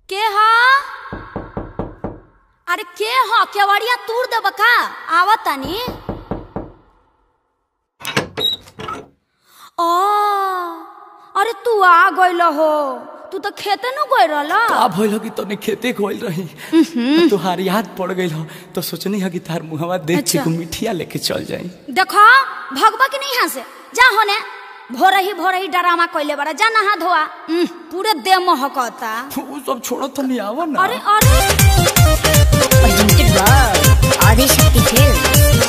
के हा अरे के ह केवड़िया तूर देब का आवत तानी ओ अरे तू आ गइल हो तू तो खेते न गइल रहल का भइल हो कि तने खेते गइल रही तुहार याद पड़ गइल हो तो सोचनी है कि तार मुहवा देख के अच्छा। को मिठिया लेके चल जाई देखो भगवा की नहीं यहाँ से जा होने भोर ही भोर ही डरामा कइले बड़ा जा नहा धोआ उह, पूरे देह महकता वो सब छोड़ो तो नहीं आवा ना अरे अरे presented by Adishakti Films.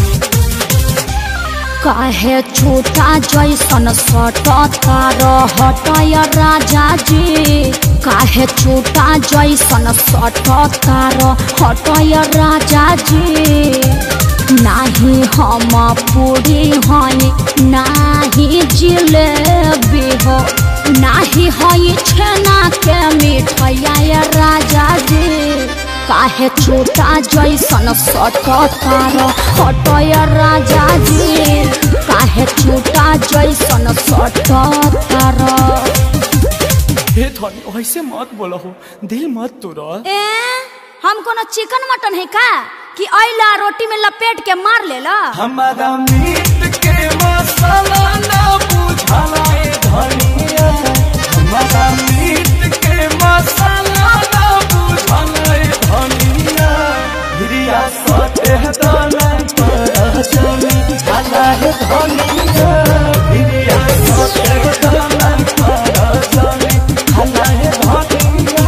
काहे छोटा जैसन सटतार हटय राजा जी काहे छोटा जैसन सटतार हटय राजा जी नाही हम पूरी हई नाही जिलेबी हो नाही हई छेना के मिठैया राजा जी काहे छोटा जैसन सटतार हटय राजा जी काहे छोटा जैसन सटतार हे धनी ऐसे मत बोलो हो दिल मत तोड़ा ए हम कोनो चिकन मटन है का कि अइला रोटी में लपेट के मार लेला हमारा मीट के मसाला ना बुझाला ए धनिया हमारा मीट के मसाला ना बुझाला ए धनिया हिरिया सटे दाना पर चली हाला है धनिया हिरिया सटे दाना पर चली हाला है धनिया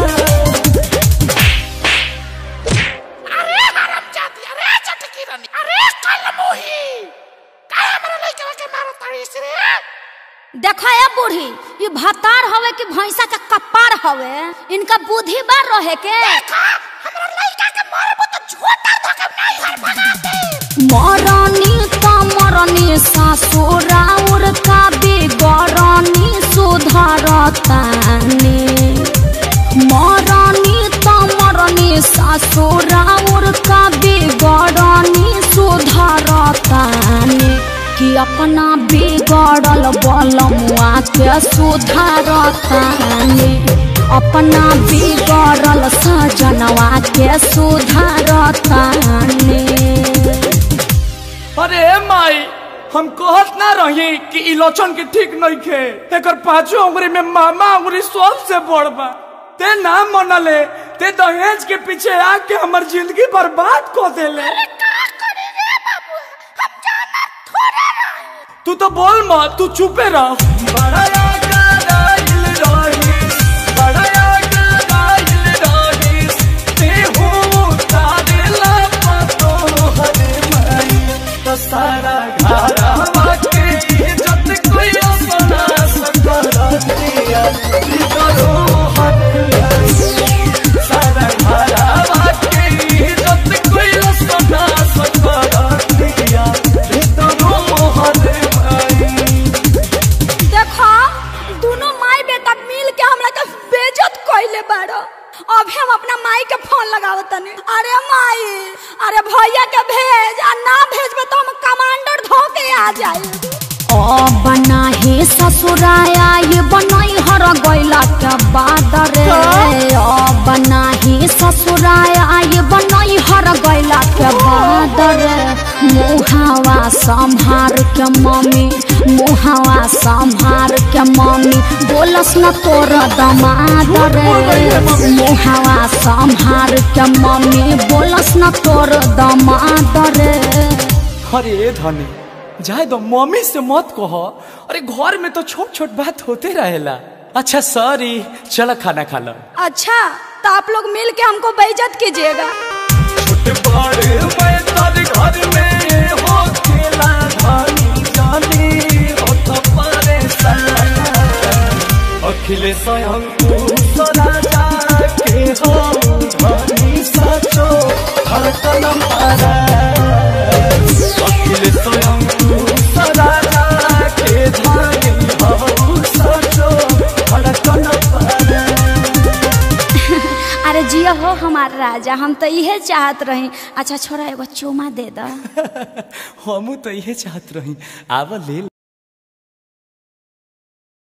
अरे हराम जाती अरे चटकी रानी अरे कल मोही काय हमरा लइका के मारो तारी से रे देखो ए बूढ़ी ये भतार हवे कि भैंसा का कपार हवे इनका बुद्धि बार रहे के देखा हमरा लइका के मारबो तो झोटा धके नहीं हर भगाते मरनी त मरनी सासुराउर का बिगरनी सुधरतानी मरनी त मरनी सासुराउर का बिगरनी सुधरतानी कि अपना बिगड़ल बलमुआ के सुधारतानी अपना बिगड़ल सजनवा के सुधारतानी अरे माई हम कहत ना रही कि इलोचन के ठीक नहीं खे एकर पांचों उंगली में मामा उंगली सबसे बड़ बा ते ना मनले ते दहेज के पीछे आके हमर जिंदगी बर्बाद को देले का करे रे बाबू हम जाना थोड़े रही तू तो बोल मत तू चुपे रह बड़ा यागाइल रहीस, बड़ा यागाइल रहीस, तेहू तारेला पतो हरे माई, तो सारा घरवा के इज्जत कोई अपना सकरतिया, इधरो हरे माई, सारा घरवा के इज्जत कोई अपना सकरतिया, इधरो हरे माई। देखो दोनों माई बेटा मिल के हमरा के बेइज्जत कइले बाड़ो अभी हम अपना माई के फोन लगावत तनी अरे माई अरे भैया के भेज आ ना भेजबे तो हम कमांडर धो के आ जाई ओ बनाही ससुराया ये बनाई हर गइला के बाद रे ओ बनाही ससुराया ये बनाई हर गइला के बाद रे मुहावा संभार के मम्मी मुहावा संभार के मम्मी बोलस न तोर दमाद रे मुहावा संभार के मम्मी बोलस न तोर दमाद रे अरे धनी जाए दो मम्मी से मत कहो अरे घर में तो छोट छोट बात होते रहेला अच्छा सॉरी चलो खाना खा लो अच्छा तो आप लोग मिल के हमको बेइज्जत कीजिएगा छोटे बड़े मैं तारे घर में हो खेला धनी जानी हो तो परेशान अखिले स्वयं तू सदा जाके हो धनी सचो धड़कन मारा अखिले स्वयं तू सदा जाके धनी हो सचो धड़कन मारा अरे जिया हो हमार राजा हम तो इहे चाहत रही अच्छा छोरा एगो चुमा दे दा हमू तो इहे चाहत रही आवा ले